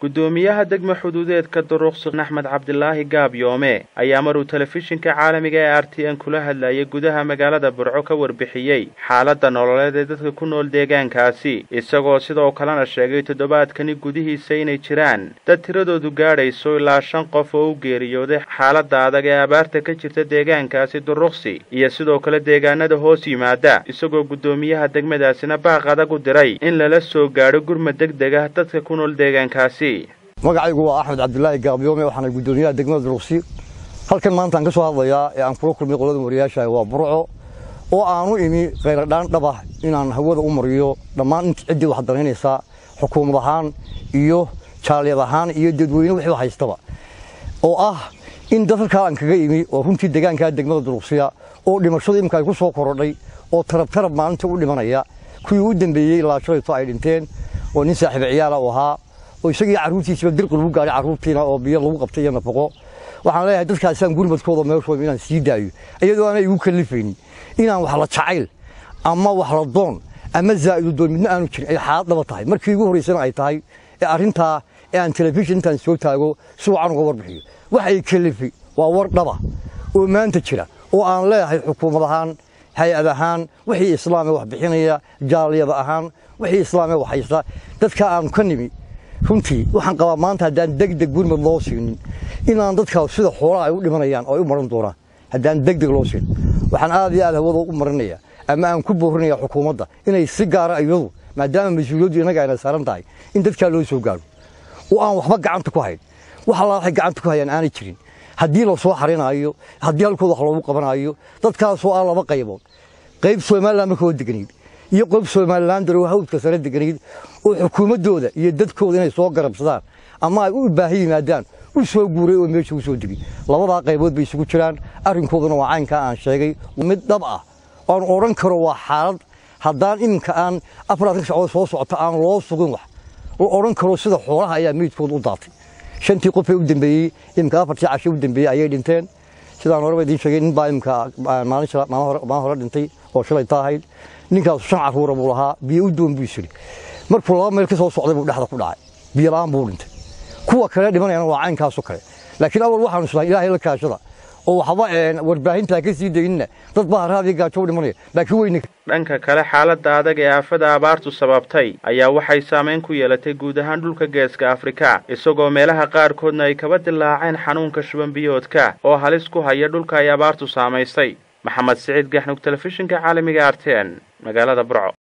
guddoomiyaha degma xuduudeedka duruqsi axmed cabdilaahi gaabyoome ayaa maruu telefishinka caalamiga ee r t n kula hadlayay gudaha magaalada burco ka warbixiyey xaaladda nololeed ee dadka ku nool deegaankaasi isagoo sidoo kalena sheegay toddobaadkani gudihiisa inay jiraan dad tiradoodu gaadhayso ilaa shan qof oo u geeriyooday xaaladda adag ee abaarta ka jirta deegaankaasi duruqsi iyo sidoo kale deegaanada hoos yimaada isagoo guddoomiyaha degmadaasina baaq adag u diray in lala soo gaadho gurmad deg deg ah dadka ku nool deegaankaasi magacaygu waa axmed cabdilaahi gaabyoome waxaana guddoomiyaha degmada duruqsi halkan maanta aan ka soo hadlayaa ee aan kula kulmay qolada wariyaasha waa burco oo aanu imi khayradhaan dhab ah inaan hawada u mariyo dhammaan int ciddii wax danaynaysaa xukuumad ahaan iyo jaaliyad ahaan iyo dadweyne wixii haystaba oo ah in dad halkaa aan kaga imi oo runtii deegaankaa degmada duruqsiya oo dhimashadu imika ay ku soo korodhay oo tarab tarab maalinta u dhimanaya kuwii u dambeeyey ilaa shalayto ay dhinteen oo nin saaxiiba ciyaala u ahaa oo isagii carruurtiisiba dirqi lagu gaadhay carruurtiina oo biyo lagu qabtay iyo nafaqo waxaan leeyahay dadkaasaan gurmadkooda meeshooda inaan sii daayo iyadoo aanay igu kallifaynin inaan wax la jacayl ama wax la doon ama zaa'idu doon midna aanu jirin ay xaalad dhaba tahay markii ugu horraysana ay tahay ee arrintaa ee aan telefishin intaan soo taago si wacan uga warbixiyo wax ay kallifi waa war dhaba oo maanta jira oo aan leeyahay xukuumad ahaan hay-ad ahaan wixii islaame wax bixinaya jaaliyada ahaan wixii islaame wax haysta dadka aanu ka nimi runtii waxaan qabaa maanta haddaan degdeg gurmad loo siinin inaan dadkaas sida xoolaha ay u dhimanayaan oo ay u maran doonaan haddaan degdeg loo siin waxaan aad iyo aad hawada u marinaya ama aan ku boorinaya xukuumadda inay si gaara iyadu maadaama mas-uuliyaddu innaga ayna saaran tahay in dadkaa loo soo gaaro oo aan waxba gacanta ku hayn wax allaa waxay gacanta ku hayaan aanay jirin haddii la soo xarinaayo haddii halkooda wax loogu qabanaayo dadkaasoo ah laba qaybood qayb somalilan marka oo deganayd iyo qayb somalilan daroo hawdka sare deganayd oo xukuumaddooda iyo dadkooda inay soo garabsadaan ama ay u baahi yimaadaan u soo guuray oo meesha u soo degay labadaa qaybood bay isugu jiraan arrinkooduna waa caynkaa aan sheegay mid dhab ah oan odhan karo waa xaalad haddaan iminka aan afaraadka sacdood soo socota aan loo sugin wax oo odhan karo sida xoolaha ayaa meydkooda u daatay shantii qofee u dambeeyey iminka afartii cashe u dambeeyey ayay dhinteen sidaan horeba idiin sheegay nin baa iminka maalin hore dhintay oo shalay ta ahayd ninkaasu shan carruura buu lahaa biyo u doon buu isiri markuu laba meel ka soo socday buu dhexda ku dhacay biyo la'aan buu dhintay kuwa kale dhimanayana waa caynkaaso kale laakiin awal waxaanu islahay ilaahay la kaashada oo waxba warbaahintaa ka sii daynina dad baa haraadiyo gaajo u dhimanaya laakiin weyne dhanka kale xaaladda adag ee aafada abaartu sababtay ayaa waxay saamayn ku yeelatay guud ahaan dhulka geeska afrika isagoo meelaha qaarkoodna ay kaba dilaaceen xanuunka shubanbiyoodka oo halis ku haya dhulka ay abaartu saamaysay maxamed siciid gaxnug telefishinka caalamiga arten magaalada burco